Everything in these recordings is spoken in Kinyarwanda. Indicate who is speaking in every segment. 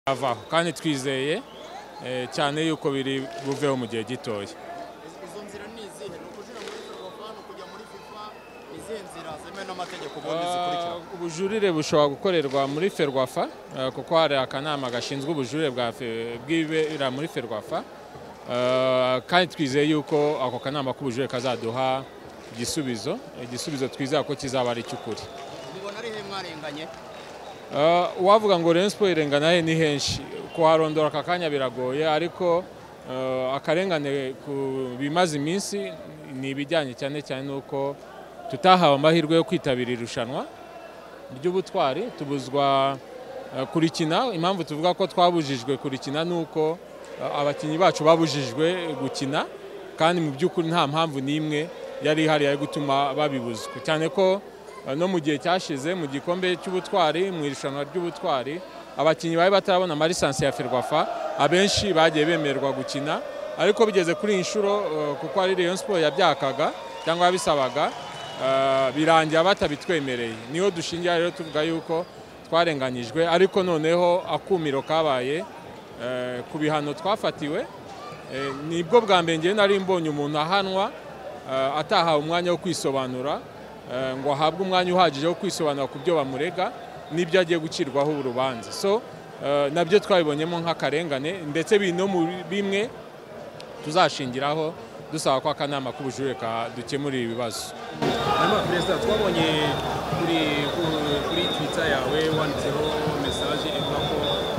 Speaker 1: avaho kandi twizeye cyane yuko biri buveho mu gihe gitoya
Speaker 2: izo nzira ni izihe ni ukujira muri ferwafa kujya muri fifa ni izihe nzira zemewe n'amategeko ubundi zikurikira
Speaker 1: ubujurire bushobora gukorerwa muri ferwafa eh, kuko hari akanama gashinzwe ubujurire bwa fe- bw'ibera muri ferwafa Eh, kandi twizeye yuko ako kanama k'ubujurire kazaduha igisubizo igisubizo twizeye ko kizaba ari icy'ukuri
Speaker 2: mubona ari he mwarenganye
Speaker 1: Eh, wavuga ngo Rayon Sport irengana he ni henshi kuharondora aka kanya biragoye ariko eh, akarengane ku bimaze iminsi ni ibijyanye cyane cyane n'uko tutahawe amahirwe yo kwitabira irushanwa ry'ubutwari tubuzwa eh, kurikina impamvu tuvuga ko twabujijwe kurikina ni uko eh, abakinnyi bacu babujijwe gukina kandi mu by'ukuri nta mpamvu n'imwe yari ihari yo gutuma babibuzwa cyane ko eh, no mu gihe cyashize mu gikombe cy'ubutwari mu irushanwa ry'ubutwari abakinnyi bari batarabona amarisansi ya ferwafa abenshi bagiye bemererwa gukina ariko bigeze kuri iyi nshuro eh, kuko ari Rayon Sport yabyakaga cyangwa yabisabaga Uh, birangira batabitwemereye niho dushingira rero tuvuga yuko twarenganyijwe ariko noneho akumiro kabaye eh, ku bihano twafatiwe eh, nibwo bwa mbere ngewe nari mbonye umuntu ahanwa eh, atahawe umwanya wo kwisobanura eh, ngo ahabwe umwanya uhagije wo kwisobanura ku byo bamurega n'ibyo agiye gucirwaho urubanza so eh, nabyo twabibonyemo nk'akarengane ndetse biri no mu bimwe tuzashingiraho dusaba ko akanama k'ubujurire ka- dukemurira ibibazo
Speaker 3: hanyuma perezida twabonye kuri ku- kuri twita yawe wanditseho mesaje ivuga ko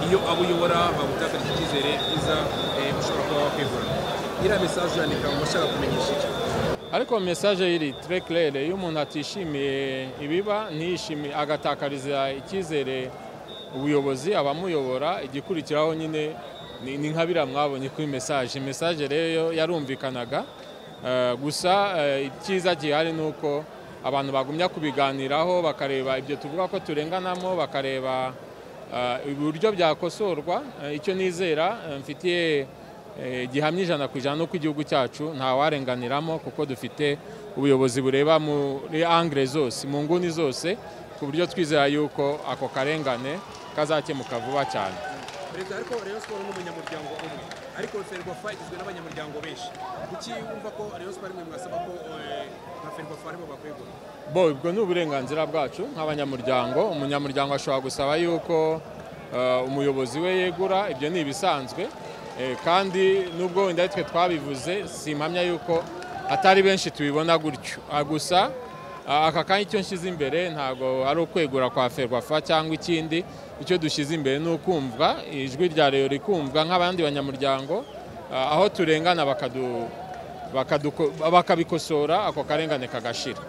Speaker 3: iyo abo uyobora bagutakarije icyizere byiza eh, ushobora kuba wakwegura iriya mesaje yandika ngo ashaka kumenyesha iki
Speaker 1: ariko mesaje iri très claire iyo umuntu atishimiye ibiba ntiyishimiye agatakariza icyizere ubuyobozi abamuyobora igikurikiraho nyine ni ni nka biriya mwabonye kuri mesaje mesaje rero yarumvikanaga eh, gusa eh, icyiza gihari ni uko abantu bagumya kubiganiraho bakareba ibyo tuvuga ko turenganamo bakareba eh, uburyo byakosorwa Eh, icyo nizera eh, mfitiye Eh, gihamya ijana ku ijana n'uko igihugu cyacu ntawarenganiramo kuko dufite ubuyobozi bureba muri angre zose mu nguni zose ku buryo twizera yuko ako karengane kazakemuka vuba cyane
Speaker 3: perezida ariko rayon siporo ni umunyamuryango umwe ariko ferwafa igizwe n'abanyamuryango benshi kuki wumva ko rayon siporo imwe mwasaba ko eh, nka ferwafa aribo bakwegura
Speaker 1: bo ubwo ni uburenganzira bwacu nk'abanyamuryango umunyamuryango ashobora gusaba yuko eh, umuyobozi we yegura ibyo ni ibisanzwe Eh, kandi nubwo wenda ari twe twabivuze si impamya yuko atari benshi tubibona gutyo Ah, gusa ah, aka kanya icyo nshyize imbere ntabwo ari ukwegura kwa ferwafa cyangwa ikindi icyo dushyize imbere ni ukumvwa ijwi rya reyo rikumvwa nk'abandi banyamuryango ah, aho turengana bakadu- bakadu- bakabikosora ako karengane kagashira